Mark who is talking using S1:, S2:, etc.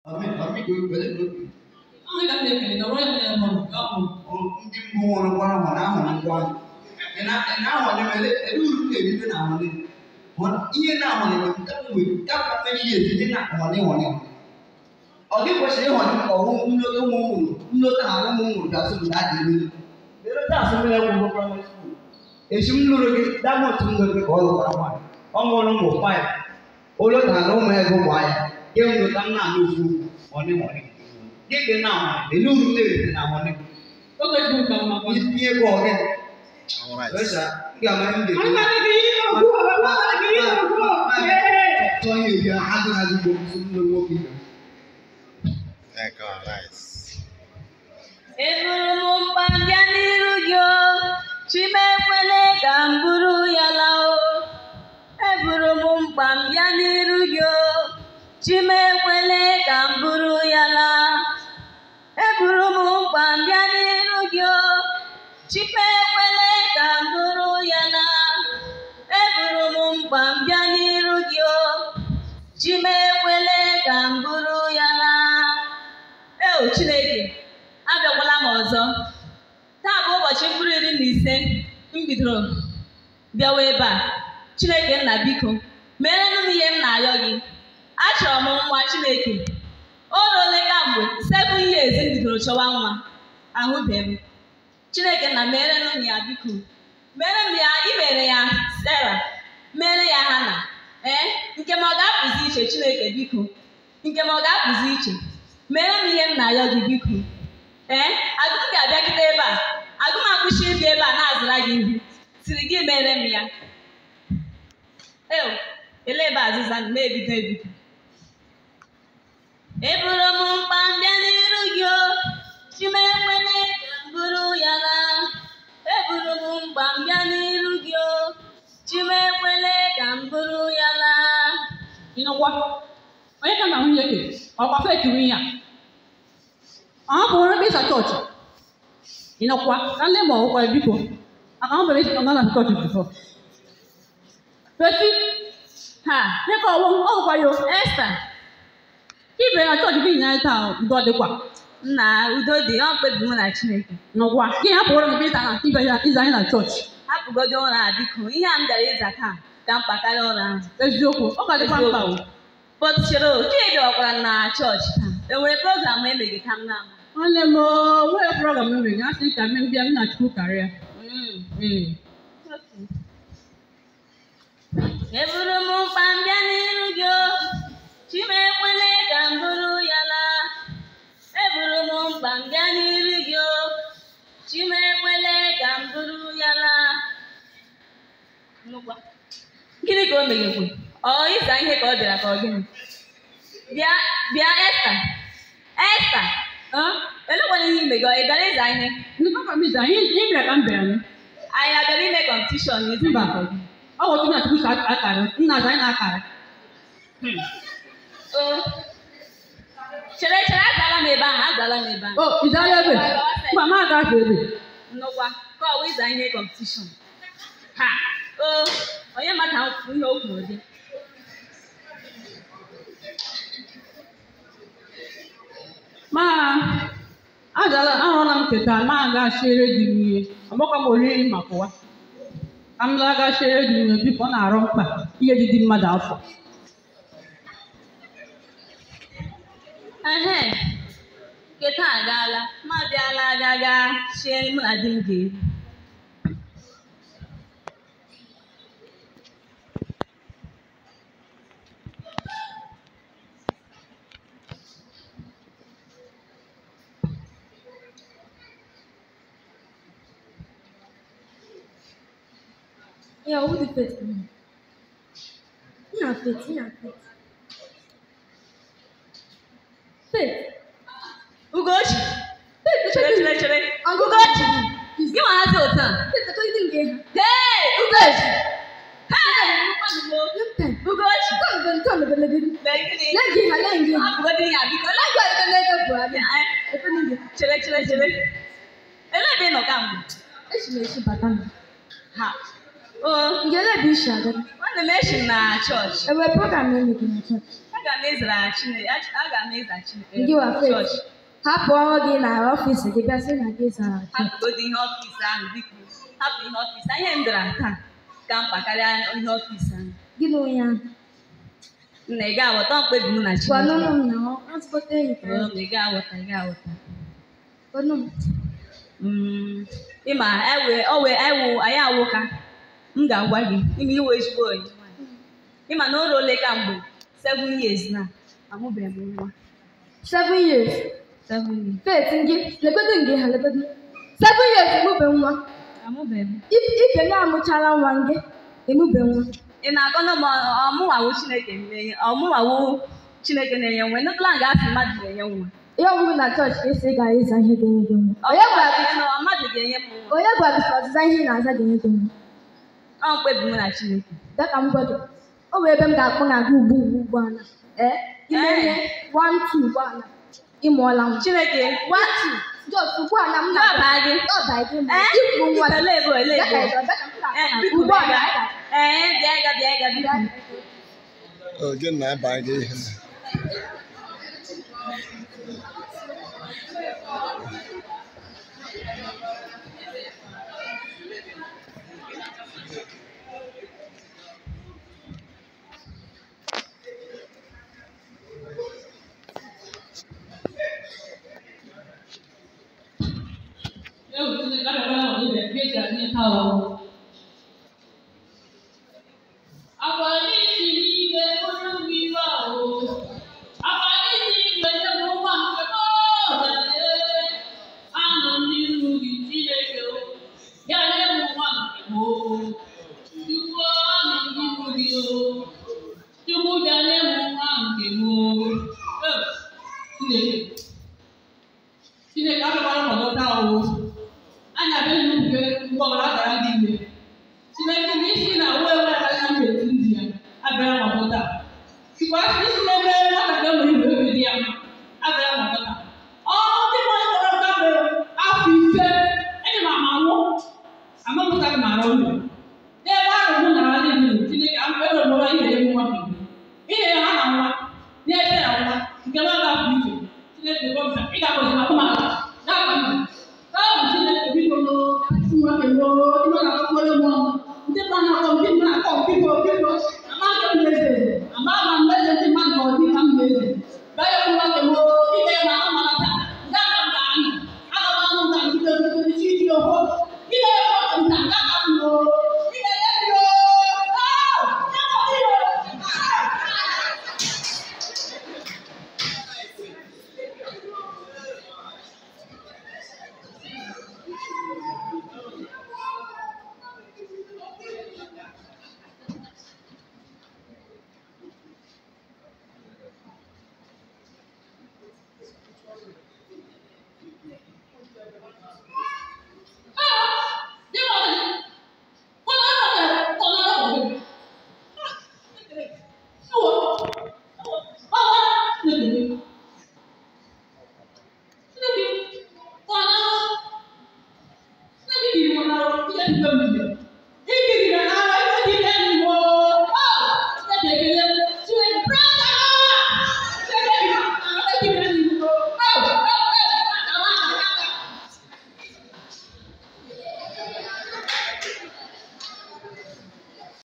S1: Amin, amin, gue balik gue.
S2: Anyị ga na-ekele na ọrụ ya mụrụ ya mụrụ.
S1: Ndị mbụ nwere ngwa ahụ na ahụ ngwa ahụ. Ị na ị na ahụ na-eme elu uru na-erite na ahụ ne. Ihe na ahụ na-eme nke mgbe nke a mmiri ihe ezite na ahụ ne hụ ne. Ọ dị kwesịrị ịhụ ne ka ọhụ nlọta ụmụ ụmụ nlọta ha ụmụ ụmụ ga-asụ m na adị mmiri. Ere taa asụ mmiri akwụkwọ praịmarị skuul. Echi m lụrụ gị dama otu m lụrụ gị ka ọ lụkwara nwaanyị. Ọ mụrụ ụmụ faịv. Olota na ụmụ ego gbaa ya. Ke m lụta nna m ofu ọ ne hụ ne. Gịnị na ahụ elu uru na-erite na ahụ ne.
S2: Oge ji ụka mma kwa.
S1: Ihe bụ ọgị.
S3: All right.
S1: Ọsha, m ga-ama m ga-ekwu.
S2: Anaghị gị ihe ọgụ anaghị gị ihe ọgụ
S1: Tọ́ ihe ebi agụ na agụgbo nsogbu na nwoke ibe.
S3: Thank God. Nice.
S4: Eburu m mkpa bịa n'iru gị o, Chimekwele ka m buru ya laa o. Eburu m mkpa m bịa n'iru gị o, Chimekwele ka m buru ya laa. Eburu m mkpa m bịa n'iru gị o, Chimekwele ka m buru ya laa. Eburu m mkpa m bịa n'iru gị o, Chimekwele ka m buru ya laa. Eo Chineke, abịakwala m ọzọ. Taa bụ ụbọchị mkpụrụ iri na ise m bidoro bịawa ebe a. Chineke nna biko, meere m ihe m na-ayọ gị. Achọrọ m nwa Chineke. O ruole kamgbe seven years m bidoro chọwa nwa. Ahụbeghị m. Chineke nna meere m ya biko. Meere m ya, i mere ya Sarah, meere ya Hana. Ee, nke m ọ ga-apụzi iche Chineke biko. Nke m ọ ga-apụzi iche. Meere m ihe m na-ayọ gị biko. Ee, agụm ga-abịagide ebe a. Agụm akwụsị ịbịa ebe a na-azụra gị ihe. Siri gị mere m ya. Eo, ele ebe azịza m na-ebido ebido. Eburu m mkpa m bịa n'iru gị o, Chimekwele ka m buru ya laa. Eburu m mkpa m bịa n'iru gị o, Chimekwele ka m buru ya laa.
S2: Ịnọkwa. Onye ka na nwunye gị? Ọkwa feki nwunye a. Ọ hapụrụ ebe ịsa chọọchị. Ịnọkwa. Ka nne ma ọkwa biko. Aka ọ bere ọ na chọọchị bifọ. Feti. Ha. Dịka ọwụ ọ gwa yo.
S4: Esther,
S2: Ibe na chọọchị gị nyere taa udo dịkwa.
S4: nna udo dị, ọ mkpebi mụ na Chineke.
S2: Nọkwa. Gị hapụrụ ebe ịsa na ibe ya ịza anyị na chọọchị.
S4: hapụgodo ụra a biko ihe a m bịara ịza taa ka mkpa karịa ụra ahụ
S2: Eziokwu. Ọ ka dịkwa mkpa o.
S4: pọtụchere chidi ọkwara na chọọchị taa enwere program emeghe ka m na-ama
S2: Nwanne m o, nwere program mere gị asị ka m bịa m na Chukwu karịa.
S4: Mm.
S2: Ee.
S4: eburu m mkpa m bịa n'iru gị o chimekwele ka m buru ya laa eburu m mkpa m bịa n'iru gị o chimekwele ka m buru ya laa Nụkwa. gịnị ka o meghekwe ọ ịza ihe ka ọ bịara ka ọ gịnị bịa bịa esta esta
S2: Ah,
S4: elekwana ihe ime gị ọ ị bịara ịza ihe
S2: ndị papa m ịza ihe ihe bịara ka m bịara nụ.
S4: anyị abịara ime kọmpetishọn n'ịza
S2: Mba.
S4: ihe ka ọ gịnị
S2: Ọ bụ otu na Chukwu ka akara. Nna aza anyị na-akara.
S4: o chere chere azala m ebe ahụ azala m ebe ahụ
S2: O, ịzara ebe? Mba, m agaghị ebe.
S4: nnukwa ka ọ wụ ịza ihe kọmpetishọn ha o onye maka ihe o kwuru dị
S2: Ma azala ahụla m keta ma aga chere di m ihe. Ọgbakọ m oriri ma pụwa. Ka m laga chere di m ihe biko ọ na-arụ mkpa ihe dị di mmadụ afọ.
S4: ehe nketa agaala ma bịala aga ga chie mụ na di m ga-eri
S5: Yeah, who the first one? Ina fit, ina fit. Faith.
S4: ugochi
S5: Faith,
S4: chere chere chere
S5: Uncle
S4: ugochi
S5: Is
S4: gị nwa hazi otu a
S5: Faith, I told you didn't get her.
S4: hei ugochi hei
S5: Long time.
S4: ugochi
S5: Come on, come on, come on.
S4: Lee gịnị?
S5: Let's get her, let's get her.
S4: Abụgodị ya biko
S5: Let's go, let's go, let's go, let's go.
S4: Eh,
S5: I told you.
S4: chere chere chere elee ebe ị nọ kamgbe
S5: Eshi na eshi bata m.
S4: ha o
S5: Ngele bụ ishi aga.
S4: nwanne m echi m na chọọchị
S5: Enwere program na-emeghị na chọọchị.
S4: aga aga m ezara Chineke aga m eza Chineke
S5: Ndị wa faith.
S4: chọọchị
S5: hapụ ọrụ gị na ọfịs gị bịa sị na gị zara chọọchị
S4: hapụgodo ihe ọfịs ahụ biko hapụ ihe ọfịs ahụ ihe m dara taa ka mkpa karịa ihe ọfịs ahụ
S5: gịnị onye ahụ
S4: nna ị ga-aghọta mkpebi m na
S5: gwanụnụ
S4: Chineke
S5: m na ọ transport enyi ka
S4: Ee, ị ga-aghọta ị ga-aghọta
S5: gwanụ m
S4: Mm, ịma ewe owe ewu anyị awụka m ga-agwa gị ime iwe ezigbo onyi ịma na o ruole ka mgbe seven years na amụbeghị m nwa
S5: seven years
S4: seven years
S5: faith gị legodo nke ha legodo seven years emube nwa
S4: amụbeghị m
S5: Ib- ibe gị amụchala nwa gị emube nwa
S4: ị na-akọ na ma ọmụnwawo Chineke na-enye ọmụnwawo Chineke na-enye nwa ịnụtụla nga asị mmadụ na-enye nwa
S5: ihe ọgwụgwụ na chọọchị ka esi ị gara ịza ihe ga-enye gị nwa onye gwara gị
S4: na mmadụ ga-enye m nwa
S5: onye gwara gị sị ọzịza ihe ị na-aza ga-enye gị nwa
S4: ọ mkpebi m na Chineke
S5: bịa ka m gwa gị o nwere ebe m ga-akpọ na gị ugbu ugbu ugbu ala ee ime ihe one two ugbu ala ịmụọla nwa
S4: Chineke
S5: one two just ugbu ala m
S4: Ndị
S5: na-agba
S4: ọba gị
S5: ọba gị ma
S4: Ee?
S5: ịkwụ nwa gị
S4: Ele ebo, ele
S5: Bịa ka
S4: ebo.
S5: ịzọ, bịa ka m ga-akpọ
S4: Ee,
S5: na gị
S4: biko
S5: ugbu ala
S4: bịa ee bịa ga bịa ga biko
S3: Oge na ebe anyị ihe.
S2: Ewu Chineke abịakwala na ọdịda nke eji anyị taa ọrụ. Akwa n'isi n'igwe onye ugwu iwe ahụ. Akwa n'isi n'igwe nye m nwa nke m ọdadee. Anọ m n'iru gị Chineke o. Ya nye m nwa nke m o. Chukwu anọ m n'iru gị o. Chukwu bịa nye m nwa nke m o. Eh, Chineke. Chineke abịakwala na ọdọ taa ọrụ. Anyị abịaghị n'oge mgbe ọbụla a gara dị ime. Chineke na isi na uwe ewe anya m etu ndị ya abịara n'ọdọ taa. Sikwa isi n'ebe nwatakịrị nwere igwe obi dị ya mma abịara n'ọdọ taa. Ọ ndị mmadụ kpọrọ nta bụ afọ ise eji m ama nwụ amapụtaghị m ara ụlọ. N'ebe ahụ mụ na ha niile nọ, Chineke am ebe mụrụ ihe ya nwa m. Ihe ya ha na nwa, na-ete ya nwa, nke m aga-apụ iche. Chineke gọmsa, ị ga-agọzi ma ụmụ